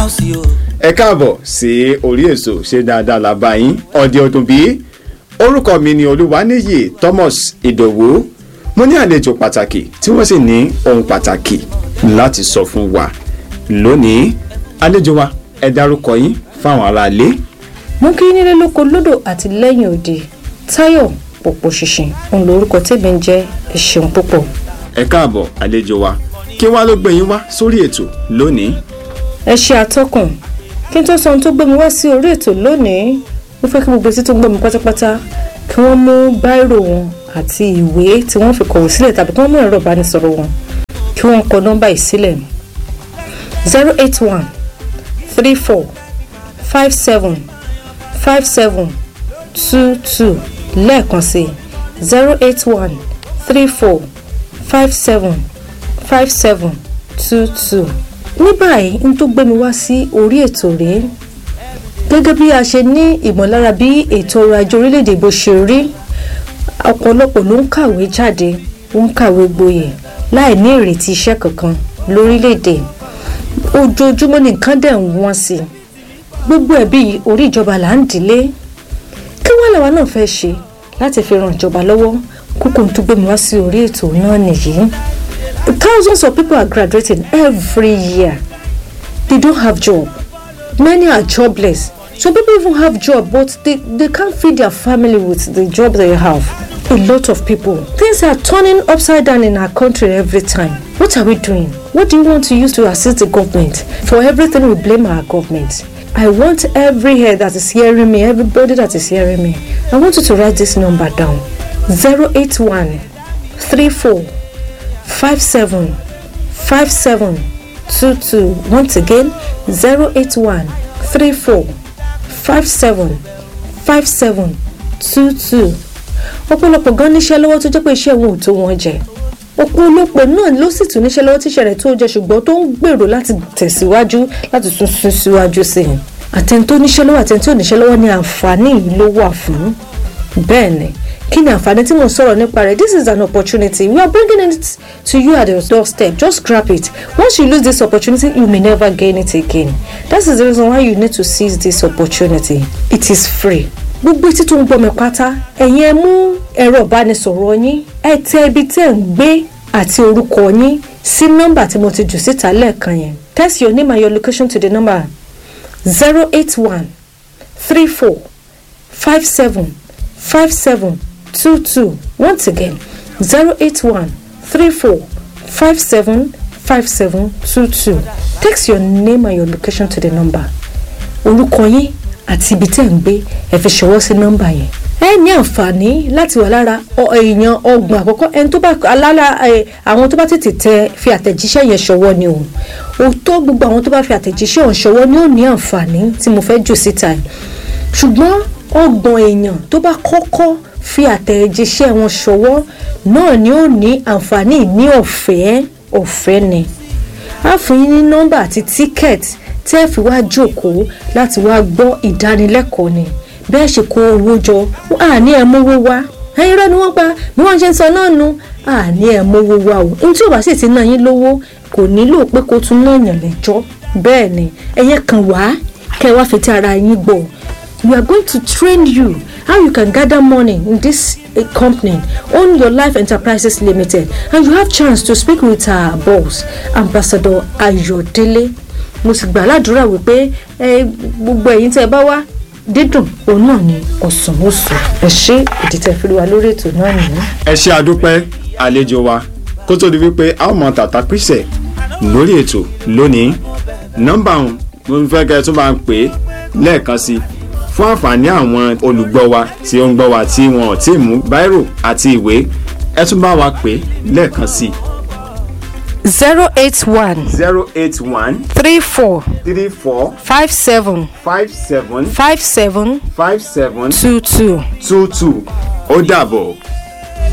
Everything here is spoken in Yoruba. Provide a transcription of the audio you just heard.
house yo. ẹ káàbọ̀ sí orí èso ṣe dáadáa làbá yín ọ̀dẹ ọdún bí orúkọ mi ni olúwaníyì thomas ìdòwú mo ní àlejò pàtàkì tí wọ́n sì ní ohun pàtàkì láti sọ fún wa lónìí àlejò wa ẹ dárúkọ yín fáwọn aráalé. mú kí nílé lóko lódò àti lẹ́yìn òde táyọ̀ pòpò ṣìnṣìn òun lórúkọ tèmi ń jẹ́ ẹ ṣeun púpọ̀. ẹ káàbọ̀ àlejò wa kí wá ló gbé yín wá sórí ètò lónìí. ẹ ṣe àtọkùn kí n tó sọ ohun tó gbé mi wá sí orí ètò lónìí mo fẹ́ kí gbogbo etí tó ń gbọ́ mi pátápátá kí wọ́n mú báírò wọn àti ìwé tí wọ́n fi kọ̀wé sílẹ̀ tàbí kí wọ́n mú ẹ̀rọ ìbánisọ̀rọ̀ wọn kí wọ́n kọ nọ́mbà yìí sílẹ̀ zero eight one three four five seven five seven two two lẹ́ẹ̀kan sí zero eight one three four five seven five seven two two. ní báyìí n tó gbé mi wá sí orí ètò rèé gẹ́gẹ́ bí a ṣe ní ìmọ̀lára bí ètò ọrọ̀ ajé orílẹ̀-èdè bó ṣe rí ọ̀pọ̀lọpọ̀ ló ń kàwé jáde ó ń kàwé gboyè láì ní ìrètí iṣẹ́ kankan lórílẹ̀-èdè ojoojúmọ́ ní nǹkan dẹ̀ ń wọ́n sí i gbogbo ẹ̀bí orí ìjọba là ń dìlé kí wọ́n làwa náà fẹ́ ṣe láti fi ran ìjọba lọ́wọ́ kókó tó gbé mi wá sí orí ètò náà nìyí thousands of people are graduating every year they don't have job many are jobless some people even have job but they, they can't feed their family with the job they have a lot of people things are turning upside down in our country every time what are we doing what do you want to use to assist the government for everything we blame our government I want every head that is hearing me, everybody that is hearing me. I want you to write this number down 081 34 57 57 22. Once again 081 34 57 57 22. ọ̀pọ̀lọpọ̀ gan níṣẹ́ lọ́wọ́ tó jẹ́ pé iṣẹ́ wọn ò tó wọn jẹ ọ̀pọ̀lọpọ̀ náà ló sì tún níṣẹ́ lọ́wọ́ tíṣẹ́ rẹ̀ tó jẹ ṣùgbọ́n tó ń gbèrò láti tẹ̀síwájú láti tún sún síwájú sí i àtẹni tó níṣẹ́ lọ́wọ́ àtẹni tó níṣẹ́ lọ́wọ́ ní àǹfààní yìí ló wà fún bẹ́ẹ̀ ni kí ni àǹfààní tí mo sọ̀rọ̀ nípa rẹ̀ this is an opportunity we are bringing it to you at your doorstep just grab it once you lose this opportunity you may never gain it again that is the reason why you need to seize this opportunity it is free gbogbo etí tó ń gbọ́ mi pátá ẹ̀yin ẹ mú ẹ̀rọ ìbánisọ̀rọ̀ yín ẹ tẹ ibi tẹ́ ń gbé àti orúkọ yín sí nọ́mbà tí mo ti jù síta lẹ́ẹ̀kan yẹn text your name and your location to the number zero eight one three four five seven five seven two two once again zero eight one three four five seven five seven two two text your name and your location to the number orúkọ yín àti ibi tẹ́ ń gbé ẹ fi ṣọwọ́ sí nọ́mbà yẹn ẹ ní àǹfààní láti wà lára èèyàn ọgbọ̀n àkọ́kọ́ ẹni tó bá alára àwọn tó bá tètè tẹ fi àtẹ̀jíṣẹ́ yẹn ṣọwọ́ ni o òótọ́ gbogbo àwọn tó bá fi àtẹ̀jíṣẹ́ ọ̀hún ṣọwọ́ ni ó ní àǹfààní tí mo fẹ́ jù síta yìí ṣùgbọ́n ọgbọ̀n èèyàn tó bá kọ́kọ́ fi àtẹ̀jíṣẹ́ wọn ṣọwọ́ náà ni ó ní àǹfààní ní ọ̀fẹ́ ọ̀fẹ́ ni á fún yín ní nọ́mbà àti tíkẹ́ẹ̀tì tẹ́ ẹ fi wá jókòó láti wá gbọ́ ìdánilẹ́kọ̀ọ́ ni bẹ́ẹ̀ ṣe kó owó jọ àní ẹ̀ mówó wá ẹ̀yin rẹ̀ ni wọ́n pa bí wọ́n ṣe ń sọ náà nu àní ẹ̀ mówó wá o ní tí ò bá sì ti ná yín lówó kò nílò pé kó tún náà yàn lẹ́jọ́ bẹ́ẹ̀ ni ẹ̀yẹ kan wá kẹ́ ẹ wá fi ti ara yín gbọ́ we are going to train you how you can gather money in this uh, company own your life enterprises limited and you have chance to speak with our boss ambassador ayodele mo sì gbà ládùúrà wípé gbogbo ẹ̀yin tẹ́ ẹ bá wá dídùn òun náà ni ọ̀sán oṣù ẹ ṣe ìdìtẹ̀ fúri wa lórí ètò náà nìyí. ẹ ṣe àdúpẹ́ àlejò wa kó tó di wípé a ó mọ tàtà píṣẹ̀ lórí ètò lónìí nọ́mbà ọ̀hún mo fẹ́ kẹ́ ẹ tún bá ń pè é lẹ́ẹ̀kan sí i fún àǹfààní àwọn olùgbọ́ wa tí ó ń gbọ́ wa tí wọn ò tí ì mú báírò àti ìwé ẹ tún bá wa pè é lẹ́ẹ̀kan sí i. zero eight one zero eight one three four three four five seven five seven five seven five seven two two. two two ó dàbọ̀.